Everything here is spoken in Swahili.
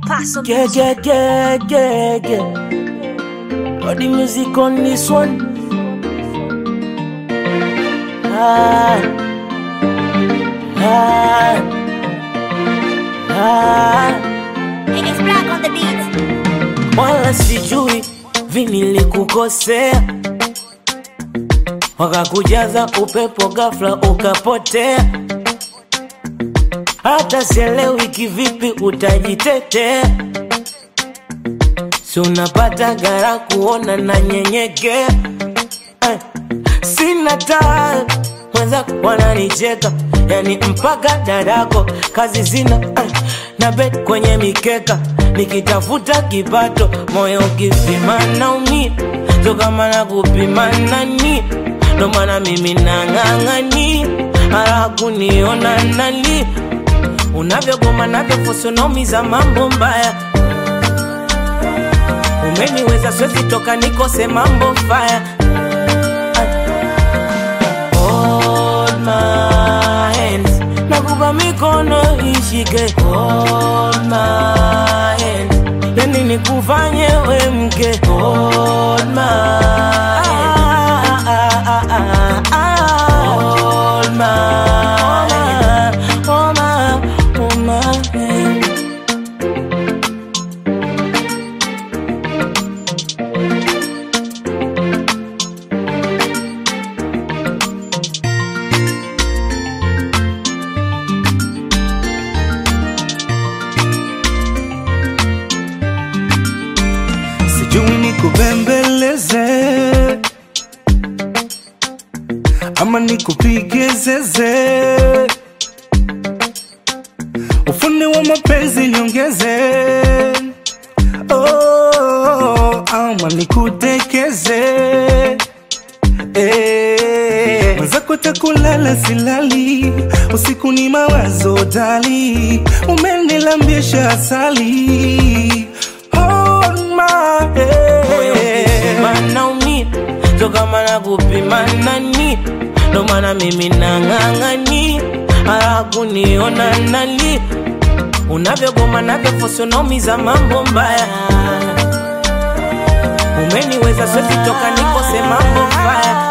Paso Yeah, yeah, yeah, yeah, yeah. Got the music on this one. Ah, ah, ah. It's black on the beat. Wala sijui vinilikukosea, wakakujaza upepo ghafla ukapotea. Hata sielewi kivipi utajitetea, si unapata gara kuona na nyenyekea eh. Sina taa wenzako wananicheka, yani mpaka dadako kazi zina eh. na bet kwenye mikeka nikitafuta kipato, moyo ukipima naumia, so kama na kupima nani, ndo maana mimi nang'ang'ani hara kuniona nani unavyogoma navyofusunomiza mambo mbaya umeniweza swezi toka nikose mambo faya Hold my hands nakupa mikono ishike Hold my hands yani nikufanye we mke Hold my hands Hold my hand Hold my, hold my hand sijui nikubembeleze ama nikupige zeze, ufundi wa mapenzi niongeze, oh, ama nikutekeze Eh, mwenzako takulala silali, usiku ni mawazo dali, umenilambisha asali Hold my moyo ukipima hand. naumia, so kama na kupima nani, ndo maana mimi nang'ang'ani hara kuniona nani, unavyogoma navyofusunomiza mambo mbaya, umeniweza swezi toka nikose mambo mbaya